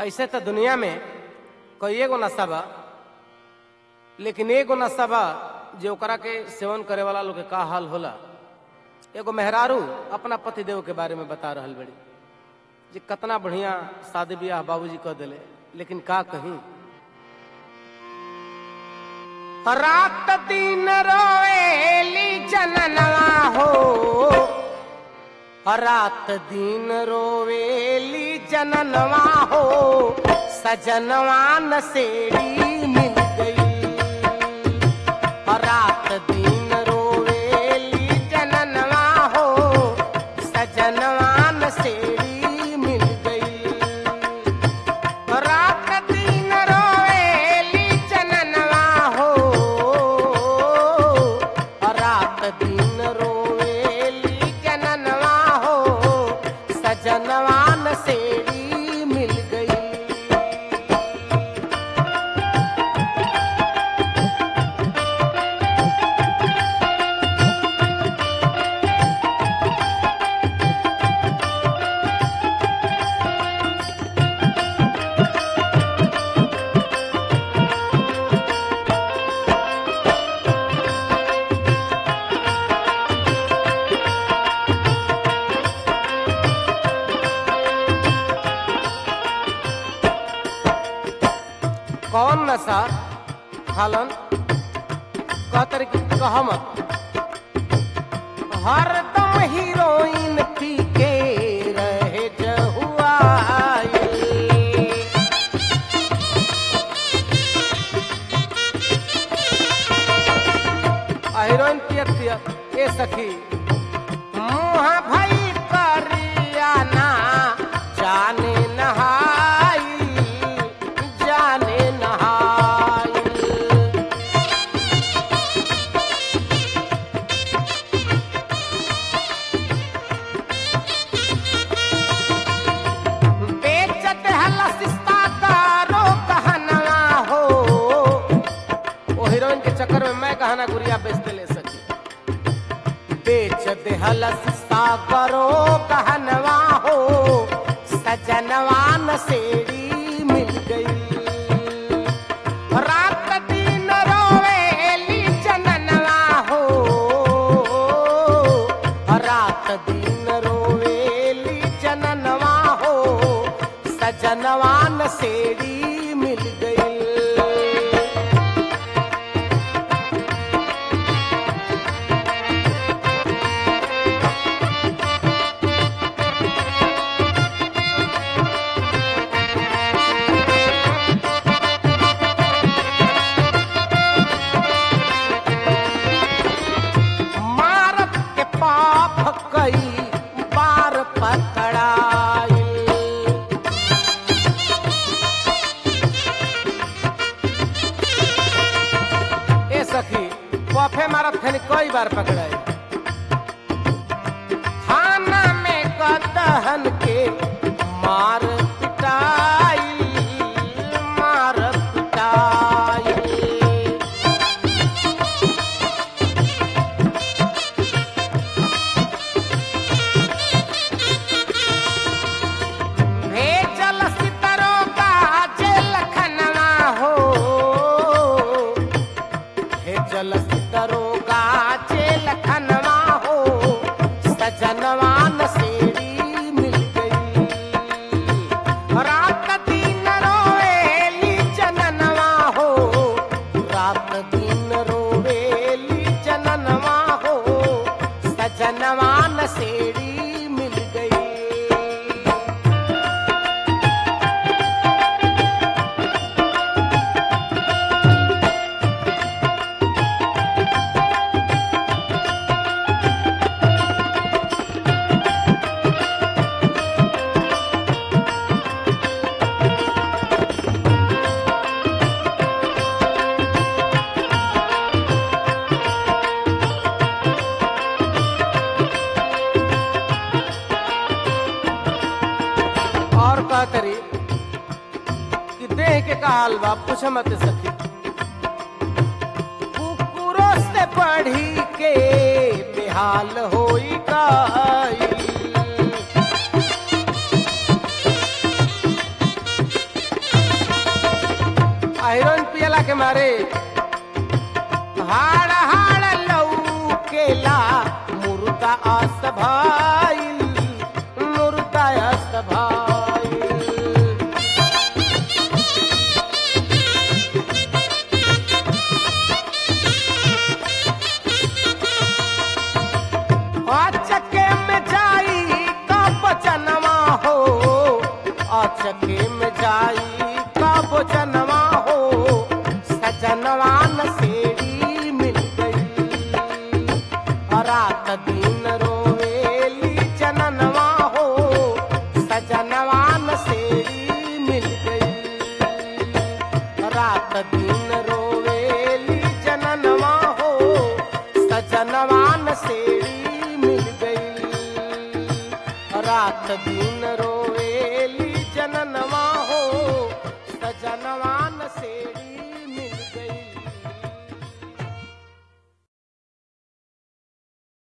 ऐसे तो दुनिया में कई एगो नशा बा लेकिन एगो नशा बा जो ओकरा के सेवन करे वाला लोग के का हाल होला एगो मेहरारू अपना पति देव के बारे में बता रहल बड़ी जे कितना बढ़िया शादी ब्याह बाबूजी कह दिले लेकिन का कहीं रात दिन रोएली जननवा हो रात दिन रोवेली जननवा हो सजनवा नसेड़ी मिल गई रात दिन रोवेली जननवा हो सजनवा नसेड़ी मिल गई रात दिन रोवेली जननवा हो रात दिन रोवेली जननवा हो सजनवा नसेड़ी मिल गई कौन नशा खालन कहतर की कहमत हरदम हीरोइन पी के रहे जहुआई आ हीरोइन पियत पियत ए सखी मुँह भई करियाना जाने नहाई जाने नहाई बेचत हला सिस्ता कारो कहनवा हो ओ हीरोइन के चक्कर में मैं कहना गुड़िया बेचते ले सकी बेच दे हलस सागरो कहनवा हो सजनवा नसेड़ी मिल गई रात दिन रोवेली जननवा हो रात दिन रोवेली जननवा हो सजनवा नसेड़ी मिल गई मारत के पाप कई बार पकड़ाई ए सखी पफे मारत खनी कई बार पकड़ाई थाना में कदहन के मार पिटाई मार पिटाई भेजल सितरो का जेल खनवा हो भेजल सितरो का जेल खनवा हो सजनवा नसेड़ी मिल गई रात दिन रोवेली जननवा हो रात दिन रोवेली जननवा हो सजनवा नसेड़ी मिल गई और का करी कि देह के का हाल बा पूछ मत सखी कुकुरों से पढ़ी के बेहाल होई गई बेचना के मारे हाड़ हाड़ लौकेला मुर्दा अस्त भाईल मुर्दा अस्त भाईल अचके में जाई का बचनवा हो अचके में जाई का बचनवा हो सजनवा नसेड़ी मिल गई रात दिन रोवेली जननवा हो सजनवा नसेड़ी मिल गई रात दिन रोवेली जननवा हो सजनवान सेड़ी मिल गई रात दिन रोवेली जननवा हो सजनवान सेड़ी